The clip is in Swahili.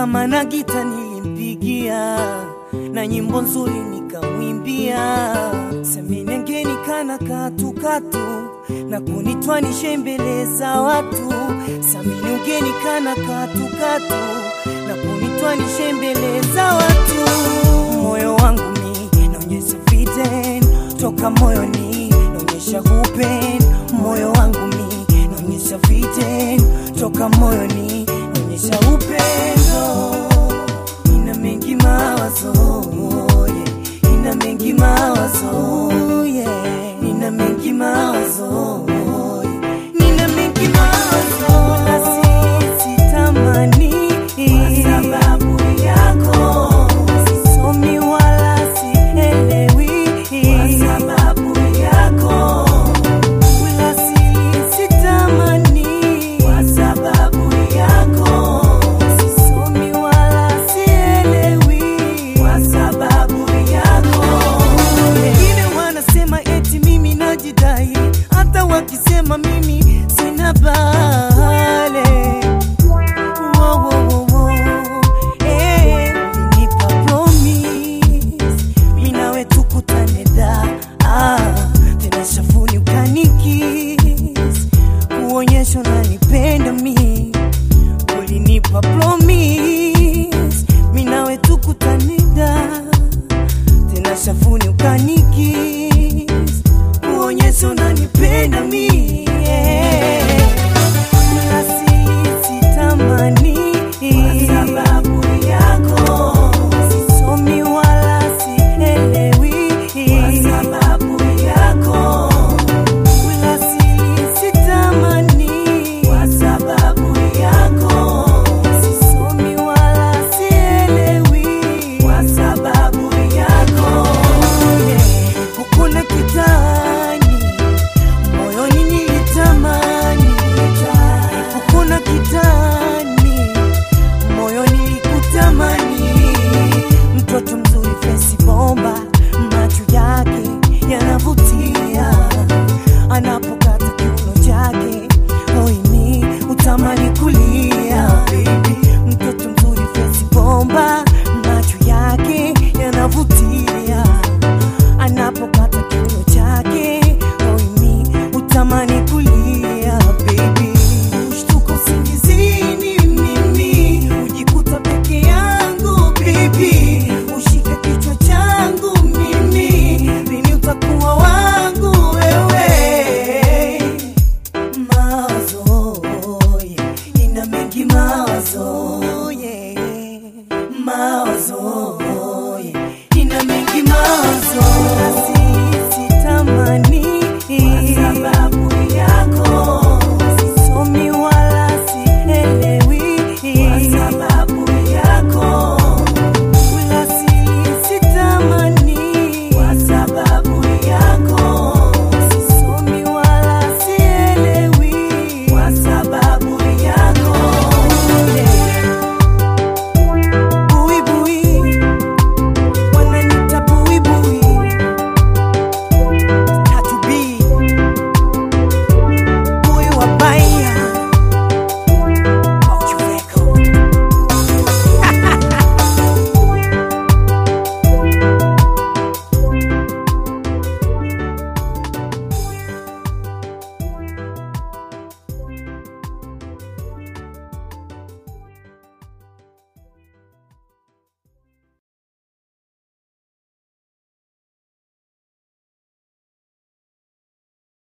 kama na gita nilimpigia na nyimbo nzuri nikamwimbia, seminengeni kana katukatu na kunitwanishe mbele za watu, samini ugeni kana katukatu na kunitwanishe mbele za watu. Moyo wangu mi naonyesha viten toka moyoni, naonyesha kupen moyo wangu mi naonyesha viten toka moyoni, naonyesha upendo ina mengi mawazo yeah. ina mengi mawazo